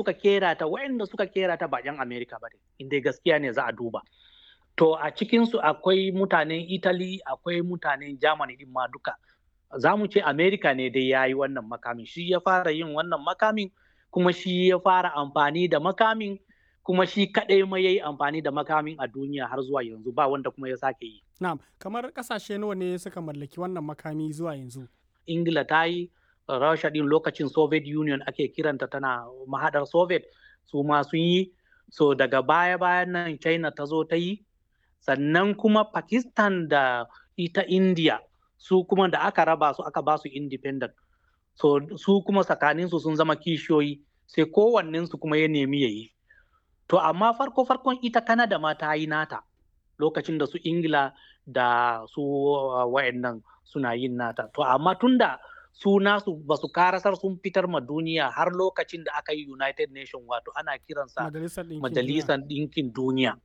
suka kera ta wayanda suka kera ta ba 'yan Amerika ba ne inda gaskiya ne za a duba to a cikinsu akwai mutanen Italy akwai mutanen Germany din ma duka za mu ce Amerika ne dai ya yi wannan makamin shi ya fara yin wannan makamin kuma shi ya fara amfani da makamin kuma shi kaɗai ma ya yi amfani da makamin a duniya har zuwa yanzu ba wanda kuma ya sake yi. Na'am, kamar ƙasashe nawa ne suka mallaki wannan makami zuwa yanzu? Ingila ta yi, Rasha ɗin lokacin Soviet Union ake kiranta tana mahaɗar Soviet su ma sun yi, so daga baya-bayan nan China ta zo ta yi, sannan kuma Pakistan da ita India su kuma da aka raba su aka ba su independent. So su kuma tsakaninsu sun zama kishiyoyi sai kowannensu kuma ya nemi ya yi. To amma farko farkon ita Canada ma ta yi nata lokacin da su Ingila da su uh, wayannan suna yin nata. To amma tunda su nasu ba su karasar sun fitar ma duniya har lokacin da aka yi United Nation wato ana kiransa Majalisar Ɗinkin Duniya.